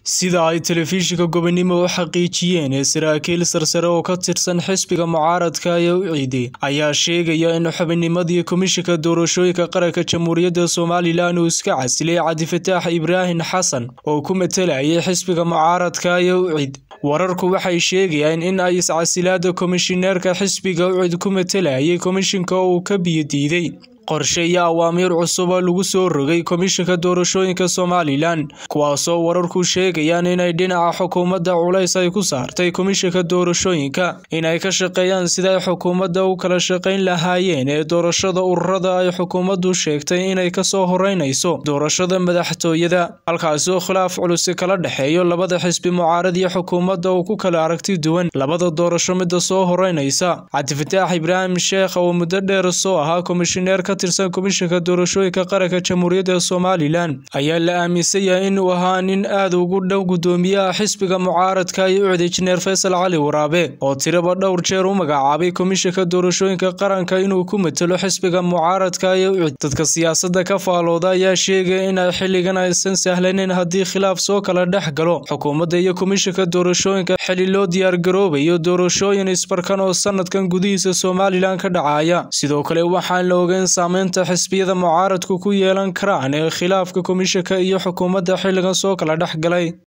sida ay telefishinka gobonimo u xaqiijiyeen ee saraakiil sarsare oo ka tirsan xisbiga mucaaradka ee u ciiday ayaa sheegaya in xubinnimadii komishinka doorashooyinka qaranka jamhuuriyadda somalilan uu iska casilay cabdifataax ibraahim xasan oo ku matalayay xisbiga mucaaradka ee u cid wararku waxay sheegayaan in ay iscasilaada komishineerka xisbiga u cid ku matalayay komishinka uu ka biyodiiday qorshe iyo awaamiir cusub oo lagu soo rogay komishinka doorashooyinka somalilan kuwaasoo wararku sheegayaan inay dhinaca xukuumadda culays ay ku saartay komishinka doorashooyinka inay ka shaqeeyaan siday xukuumadda u kala shaqayn lahaayeen ee doorashada ururada ay xukuumaddu sheegtay inay kasoo horeynayso doorashada madaxtooyada halkaasoo khilaaf culusi kala dhexeeyo labada xisbi mucaarad iyo xukuumadda uu ku kala aragti duwan labada doorasho midda soo horeynaysa cabdifataax ibraahim sheekh oo muddo dheer soo ahaa komishineer ka tirsan komishinka doorashooyinka qaranka jamhuuriyadda somalilan ayaa la aaminsan yahay inuu ahaa nin aad ugu dhow guddoomiyaha xisbiga mucaaradka iyo ucid injineer faysal cali waraabe oo tiraba dhowr jeer u magacaabay komishinka doorashooyinka qaranka inuu ku matalo xisbiga mucaaradka iyo ucid dadka siyaasadda ka faalooda ayaa sheegaya in ay xilligan aysan sahlaneyn haddii khilaaf soo kala dhex galo xukuumadda iyo komishinka doorashooyinka xili loo diyaargaroobayo doorashooyin isbarkan oo sanadkan gudihiisa somalilan ka dhacaya sidoo kale waxaan la ogeyn saamaynta xisbiyada mucaaradku ku yeelan karaan ee khilaafka komishinka iyo xukuumadda xilligan soo kala dhex galay